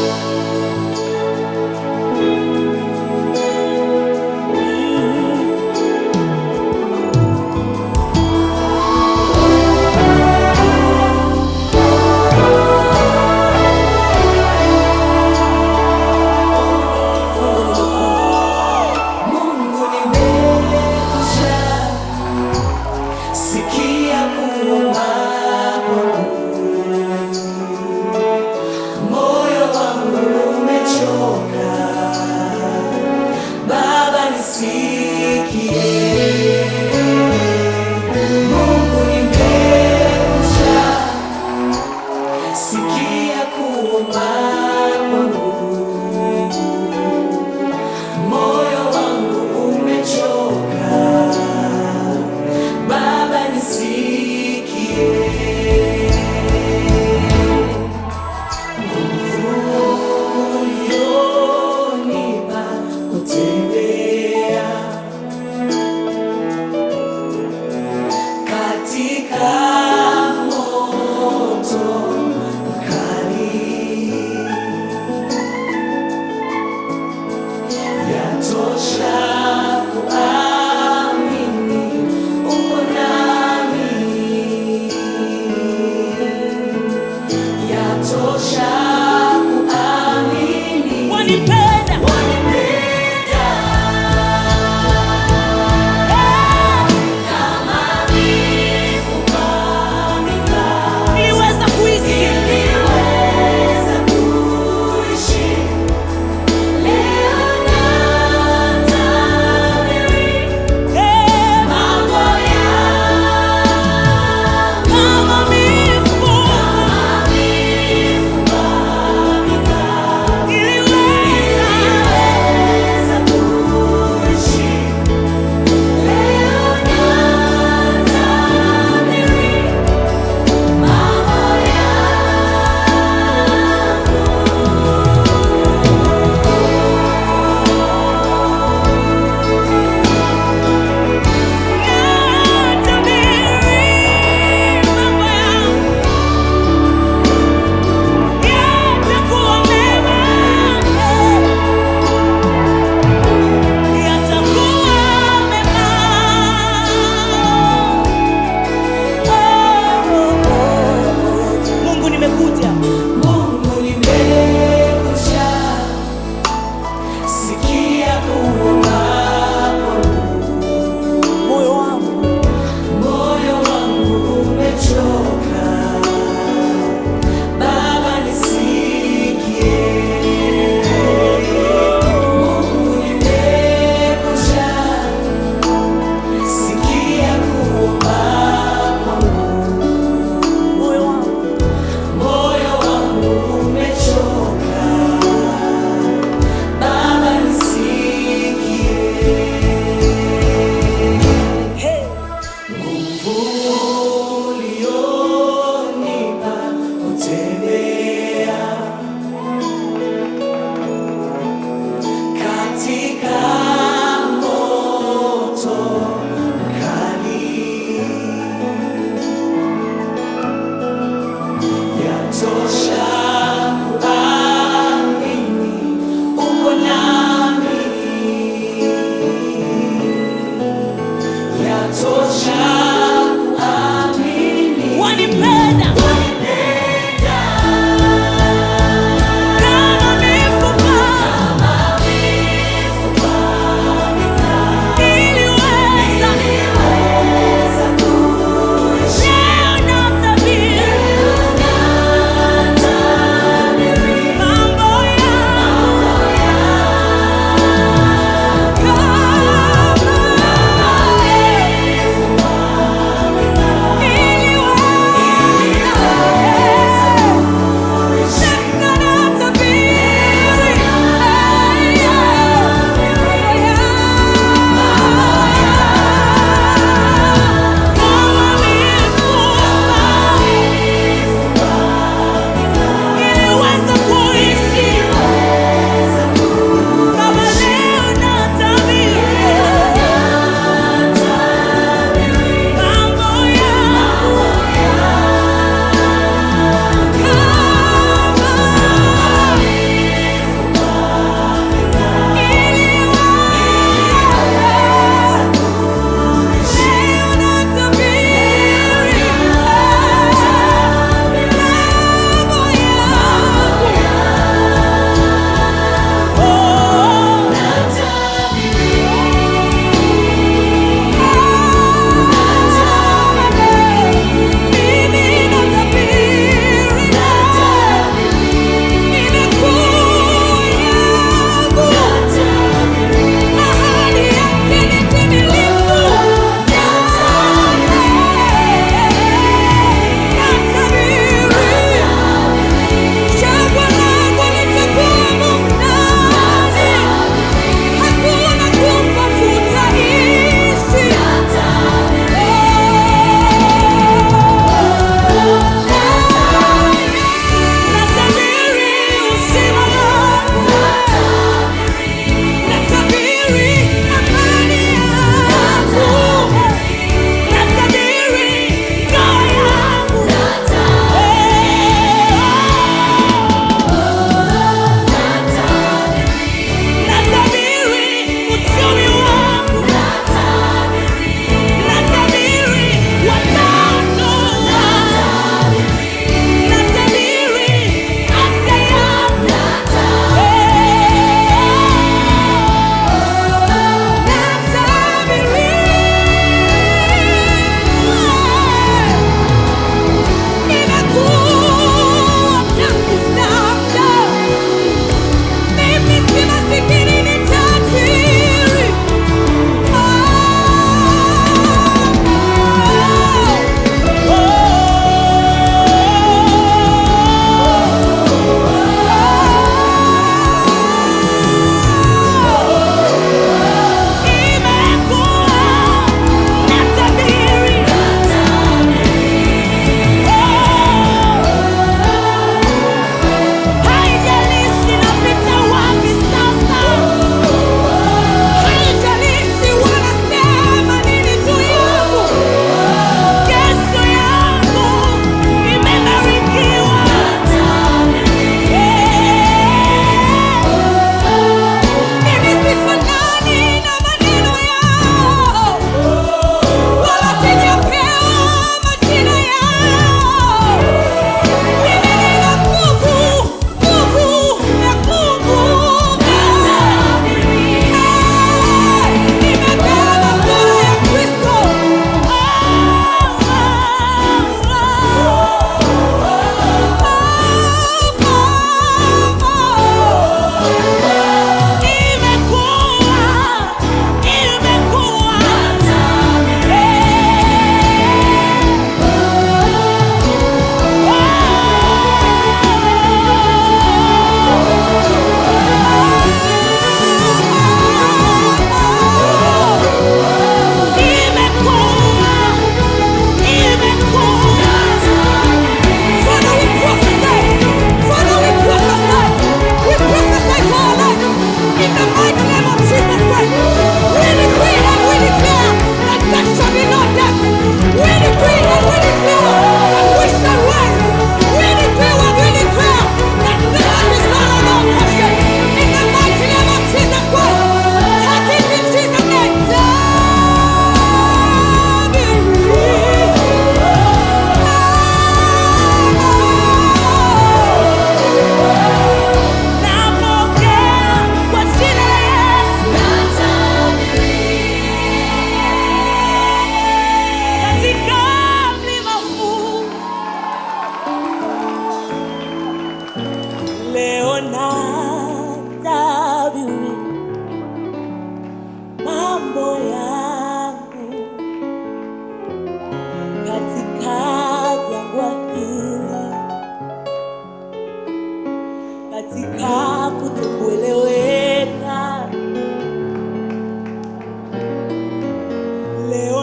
Mungu nimekuja, sikia kuomba kwangu. Moyo wangu umechoka, Baba nisikie. Mungu nimekuja, sikia kuomba kwangu. Moyo wangu umechoka, Baba nisikie. Nguvu ulionipa kutembea katika moto mkali Yatosha kuamini uko nami. Yatosha kuamini Wanipenda. wanipenda. Kama mifupa mikavu Niliweza kuishi niliweza kuishi leo natabiri eh, mambo yangu kama mifupa. Niliweza niliweza kuishi leo natabiri mambo natabiri mambo yangu yatakuwa mema, yatakuwa mema. Mungu nimekuja Mungu nimekuja, sikia kuomba kwangu. moyo wangu Moyo wangu umechoka, Baba nisikie. Mungu nimekuja, sikia kuomba kwangu. moyo wangu Moyo wangu umechoka, Baba nisikie. hey. Nguvu ulionipa kutembea katika moto mkali, yatosha kuamini uko nami yatosha kuamini Wanipenda wanipenda kama mifupa. Niliweza niliweza kuishi leo natabiri natabiri mambo yangu kama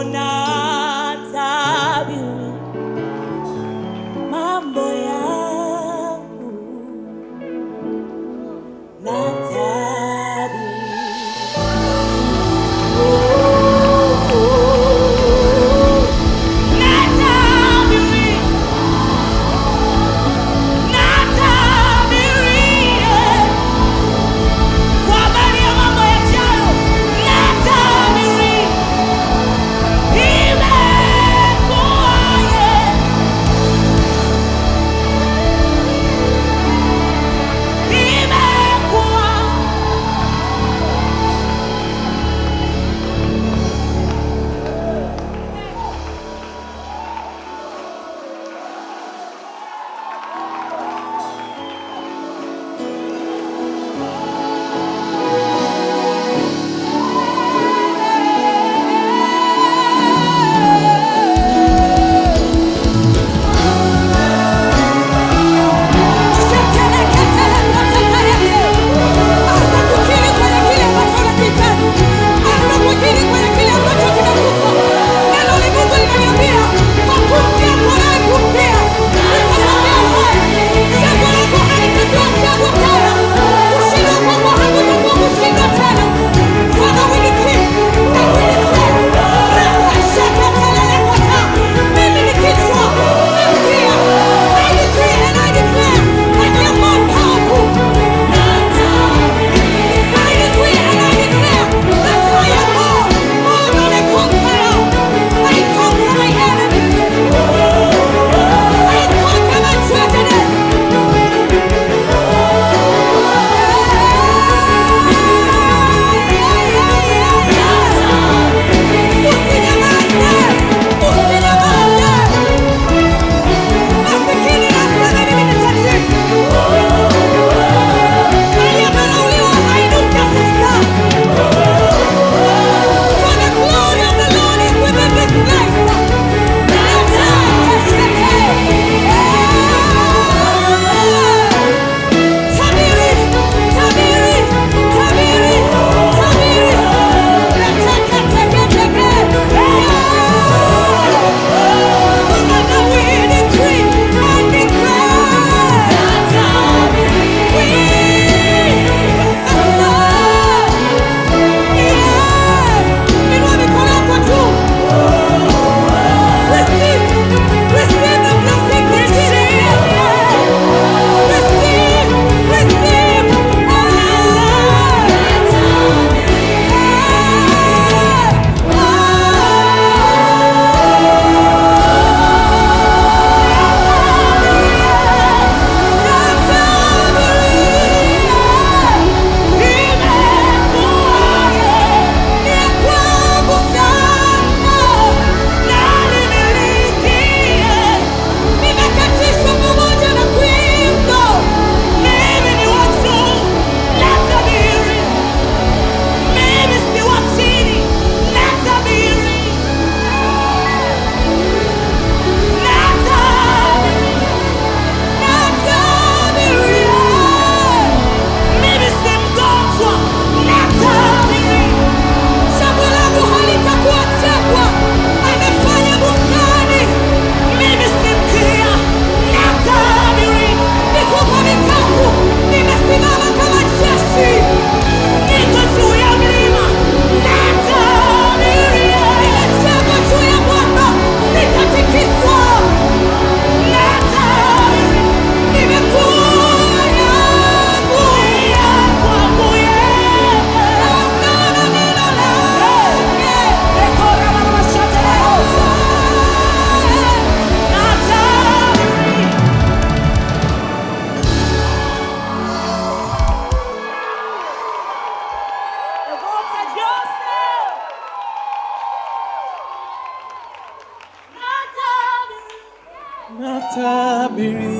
natabiri mambo yangu, natabiri natabiri natabiri kwa habari ya mambo yajayo, natabiri imekuwaje, imekuwa mimi ni kichwa na mkia. I decree and I declare that you are more powerful I decree and I declare that I am more, more than a conqueror. I conquer my enemies. I conquer my tragedies. Usinyamaze, usinyamaze. Masikini nasema mimi ni tajiri. Aliyedharauliwa ainuka sasa. For the glory of the Lord is within this place. Tabiri, tabiri, tabiri, tabiri. Nataka teke teke. Father, we decree and declare. Inua mikono yako juu. Receive, receive the blessing, receive. Receive, receive. Nimekatishwa pamoja na Kristo. Mimi ni wa juu, natabiri. Mimi si wa chini, natabiri. Natabiri. Natabiri. Mimi si mgonjwa, natabiri. Shamba langu halitakuwa jangwa, amefanya bustani. Mimi si mkia, natabiri. Mifupa mikavu, nimesimama kama jeshi. Niko juu ya mlima, natabiri. Nimejengwa juu ya mwamba, sitatikiswa. Natabiri. Nimekuwa yangu, yangu, yangu. Sawa na neno lake. Ekora mama shateleosa. Natabiri. Devota Joseph. Natabiri. Natabiri,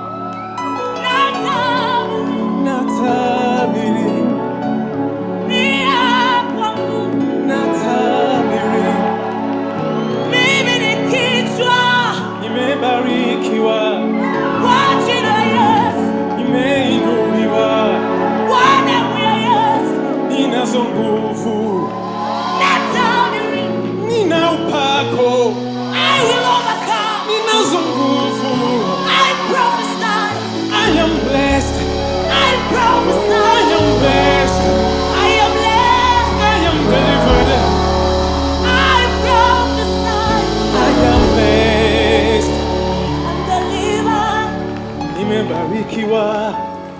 Natabiri. natabiri, Nia kwangu. natabiri. Mimi ni kichwa Nimebarikiwa, kwa jina la Yesu. nimeinuliwa, Kwa damu ya Yesu. ninazo nguvu, Natabiri. nina upako wako I will overcome. ninazo nguvu I prophesy. I am blessed I I prophesy. am blessed I am blessed. I am delivered I prophesy. I am blessed I'm delivered. nimebarikiwa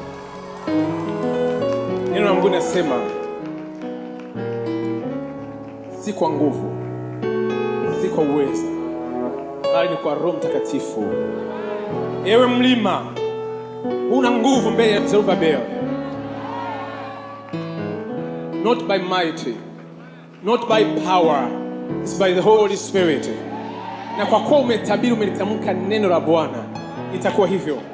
neno la mungu nasema si kwa nguvu si kwa uweza bali ni kwa roho mtakatifu ewe mlima una nguvu mbele ya zerubabel not by mighty not by power it's by the holy spirit na kwa kuwa umetabiri umelitamka neno la bwana itakuwa hivyo